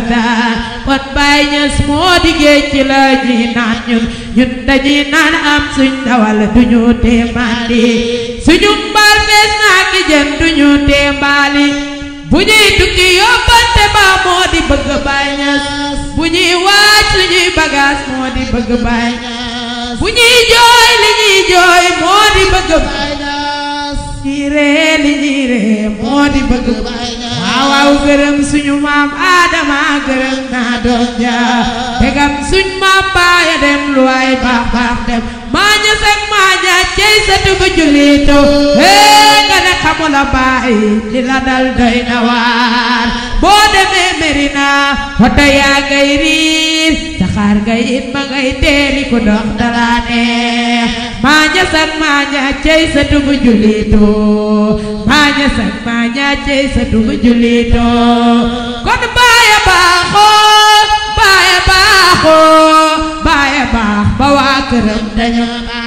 daan kon Baay Ñas moo di géej ci la ñuy naan ñun ñun dañuy naan am suñ dawal duñu tee mandi suñu mbaal fees naa ki jën duñu tee mbaali bu ñuy tukki yóbbante ba moo di bëgg Baay Ñas bu ñuy waaj suñuy bagage moo di bëgg Baay Ñas bu ñuy jooy li ñuy jooy moo di bëgg Baay Ñas ñuy ree li ñuy ree moo di bëgg Baay Ñas waaw waaw gërëm suñu maam Adama gërëm naa doom ja tegam suñ maam baaya dem lu waay baax baax dem maa ñas ak maa ñaaj cey satu ba jullito hee nga ne xamula baay li la dal doy na waar boo demee Merina hoto yaa ngay riir saxaar ngay it ma ngay teeri ku dox dala neex maa ñas ak maa ñaaj cey satu ba jullito maa ñas ak maa ñaaj cey satu ba jullito kon baaya baaxoo baaya baaxoo baaya baax ba waa këram dañu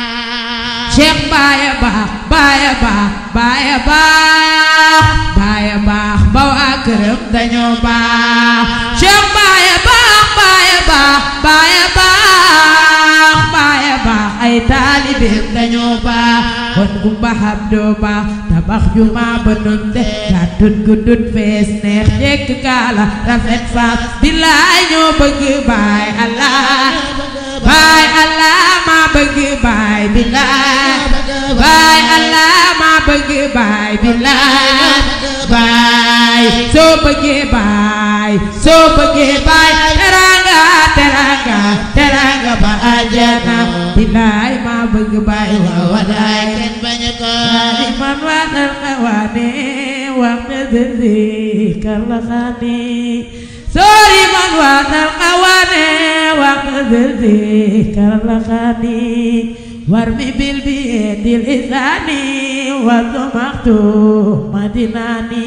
baax Cheikh baaya baax baaya baax baaya baax baaya baax ba waa këram dañu baax Cheikh baaya baax baaya baax baaya baax baaya baax ay taalibeem dañu baax kon bu mbaxam doo baax tabax juma ba nun de gàttut guddut fees neex jekk kaala rafet faas billaay ñoo bëgg baay allah baay allah ma bëgg baay billaay baay allah ma bëgg baay billaay baay soo bëggee baay soo bëggee baay teranga teranga teranga ba ajana billaay ma bëgg baay waaw walaay kenn bañ ko man waanal xawaane wax na dëndi kala xaani sori man waanal xawaane wax na dëndi kala xaani war mi bil bi dil isaani wa dumaxtu madinaani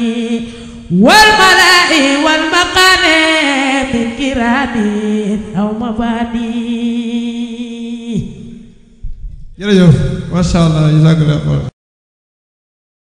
wal malaa'i wal maqaane min kiraani aw mabaani jërëjëf macha allah jazakallah